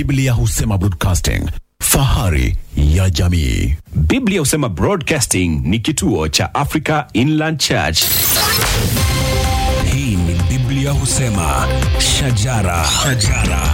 Biblia husema broadcasting, fahari ya jamii. Biblia husema Broadcasting ni kituo cha Africa Inland Church. Hii ni Biblia husema shajara, shajara.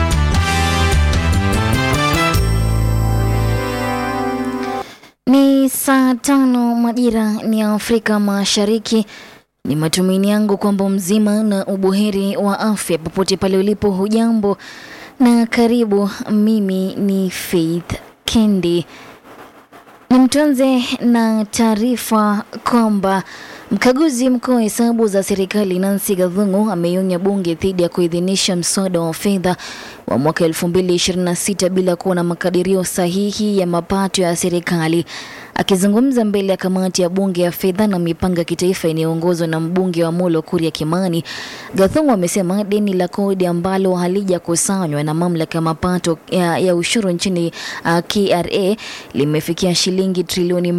Ni saa tano majira ni ya Afrika Mashariki. Ni matumaini yangu kwamba mzima na ubuheri wa afya popote pale ulipo. Hujambo na karibu. Mimi ni Faith Kendi. Nimtuanze na taarifa kwamba mkaguzi mkuu wa hesabu za serikali Nancy Gathungu ameionya bunge dhidi ya kuidhinisha mswada wa fedha wa mwaka 2026 bila kuwa na makadirio sahihi ya mapato ya serikali. Akizungumza mbele ya kamati ya bunge ya fedha na mipango ya kitaifa inayoongozwa na mbunge wa Molo Kuria Kimani, Gathungu amesema deni la kodi ambalo halijakusanywa na mamlaka ya mapato ya, ya ushuru nchini uh, KRA limefikia shilingi trilioni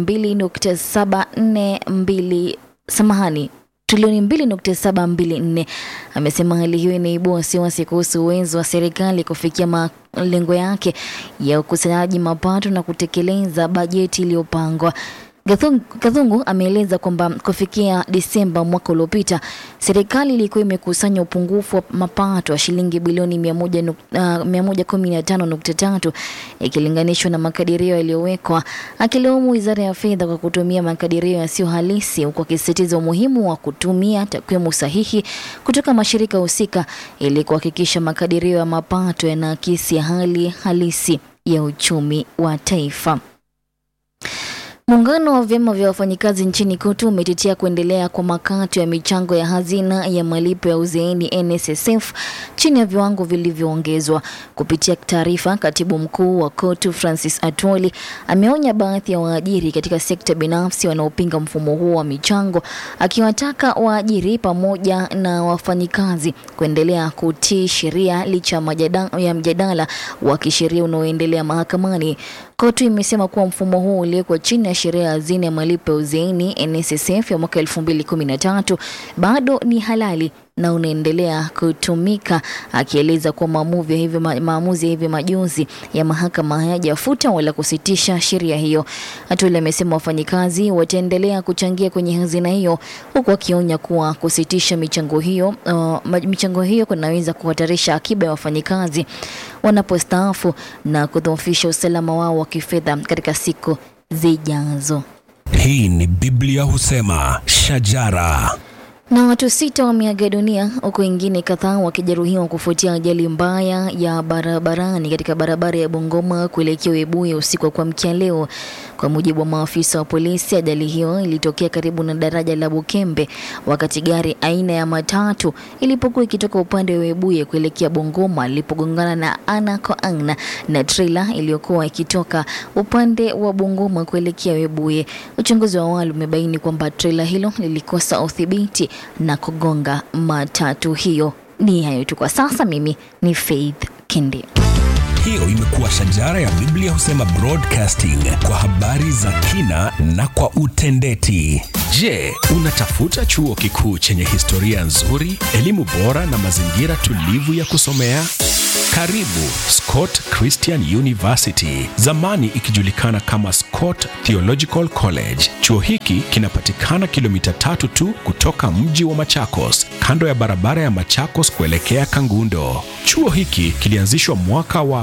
2.742 samahani trilioni 2.724. Amesema hali hiyo inaibua wasiwasi kuhusu uwezo wa serikali kufikia malengo yake ya ukusanyaji mapato na kutekeleza bajeti iliyopangwa. Gathung- Gathungu ameeleza kwamba kufikia Disemba mwaka uliopita serikali ilikuwa imekusanya upungufu wa mapato wa shilingi bilioni 100 nuk- ah, 115.3 ikilinganishwa na makadirio yaliyowekwa, akilaumu wizara ya fedha kwa kutumia makadirio yasiyo halisi, huku akisisitiza umuhimu wa kutumia takwimu sahihi kutoka mashirika husika ili kuhakikisha makadirio ya mapato yanaakisi hali halisi ya uchumi wa taifa. Muungano wa vyama vya wafanyikazi nchini KOTU umetetea kuendelea kwa makato ya michango ya hazina ya malipo ya uzeeni NSSF chini ya viwango vilivyoongezwa. Kupitia taarifa, katibu mkuu wa KOTU Francis Atwoli ameonya baadhi ya waajiri katika sekta binafsi wanaopinga mfumo huo wa michango, akiwataka waajiri pamoja na wafanyikazi kuendelea kutii sheria licha ya majada- ya mjadala wa kisheria unaoendelea mahakamani. KOTU imesema kuwa mfumo huu uliwekwa chini ya sheria ya hazina ya malipo ya uzeeni NSSF ya mwaka 2013 bado ni halali na unaendelea kutumika, akieleza kuwa maamuzi ya hivi ma- maamuzi ya hivi majuzi ya mahakama hayajafuta wala kusitisha sheria hiyo. Atwoli amesema wafanyikazi wataendelea kuchangia kwenye hazina hiyo, huku akionya kuwa kusitisha michango hiyo uh, ma- michango hiyo kunaweza kuhatarisha akiba ya wafanyikazi wanapostaafu na kudhoofisha usalama wao wa kifedha katika siku zijazo. Hii ni Biblia husema shajara. Na watu sita wameaga dunia huku wengine kadhaa wakijeruhiwa kufuatia ajali mbaya ya barabarani katika barabara ya Bungoma kuelekea Webuye usiku wa kuamkia leo. Kwa mujibu wa maafisa wa polisi, ajali hiyo ilitokea karibu na daraja la Bukembe wakati gari aina ya matatu ilipokuwa ikitoka upande wa Webuye kuelekea Bungoma lilipogongana na ana kwa ana na trailer iliyokuwa ikitoka upande wa Bungoma kuelekea Webuye. Uchunguzi wa awali umebaini kwamba trailer hilo lilikosa udhibiti na kugonga matatu hiyo. Ni hayo tu kwa sasa. Mimi ni Faith Kindi. Hiyo imekuwa shajara ya Biblia husema broadcasting kwa habari za kina na kwa utendeti. Je, unatafuta chuo kikuu chenye historia nzuri, elimu bora na mazingira tulivu ya kusomea? Karibu Scott Christian University, zamani ikijulikana kama Scott Theological College. Chuo hiki kinapatikana kilomita tatu tu kutoka mji wa Machakos, kando ya barabara ya Machakos kuelekea Kangundo. Chuo hiki kilianzishwa mwaka wa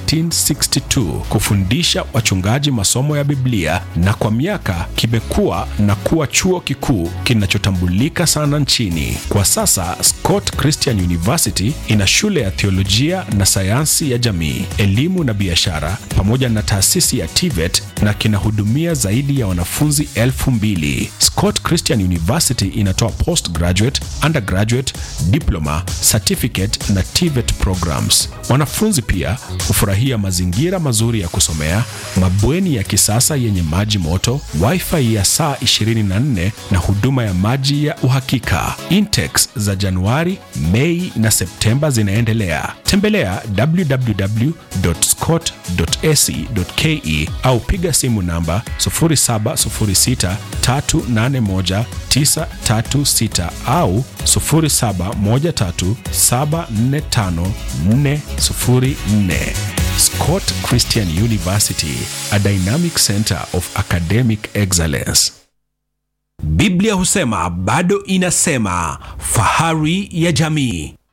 1962 kufundisha wachungaji masomo ya Biblia na kwa miaka kimekuwa na kuwa chuo kikuu kinachotambulika sana nchini. Kwa sasa Scott Christian University ina shule ya theolojia na sayansi ya jamii, elimu na biashara pamoja na taasisi ya TVET na kinahudumia zaidi ya wanafunzi elfu mbili. Scott Christian University inatoa postgraduate, undergraduate, diploma, certificate na TVET programs. Wanafunzi pia hufurahia mazingira mazuri ya kusomea, mabweni ya kisasa yenye maji moto, wifi ya saa 24 na huduma ya maji ya uhakika. Intakes za Januari, Mei na Septemba zinaendelea. Tembelea tembelea www.scott.ac.ke au piga simu namba 0706381936 au 0713745404. Scott Christian University, a dynamic center of academic excellence. Biblia husema bado inasema, fahari ya jamii.